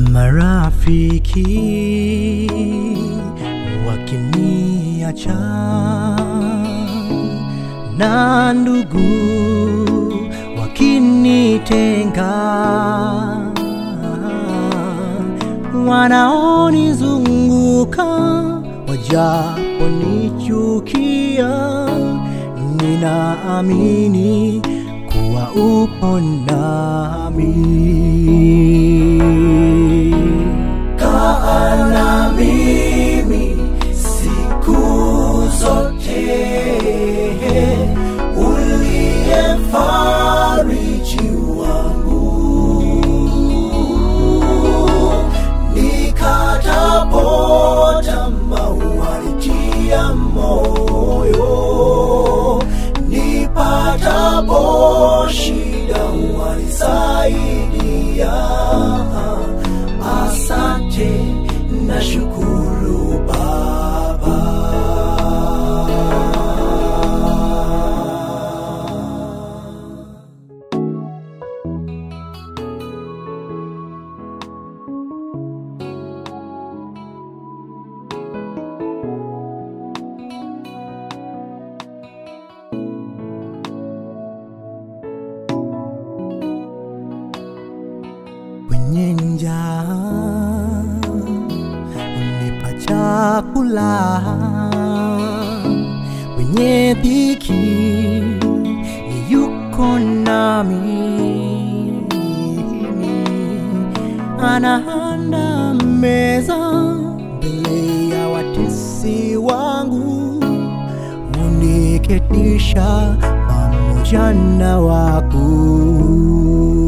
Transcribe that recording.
marafiki wakiniacha na ndugu wakinitenga, wanaonizunguka wajaponichukia, ninaamini kuwa upo nami. Kaa na mimi siku zote, uliye mfariji wangu, nikatapo tamaa wanitia moyo, nipatapo shida wanisaidia. Asante na shukuru Baba. Kwenye njaa unipa chakula, kwenye dhiki ni yuko nami, anaanda meza mbele ya watesi wangu, uniketisha pamoja na wakuu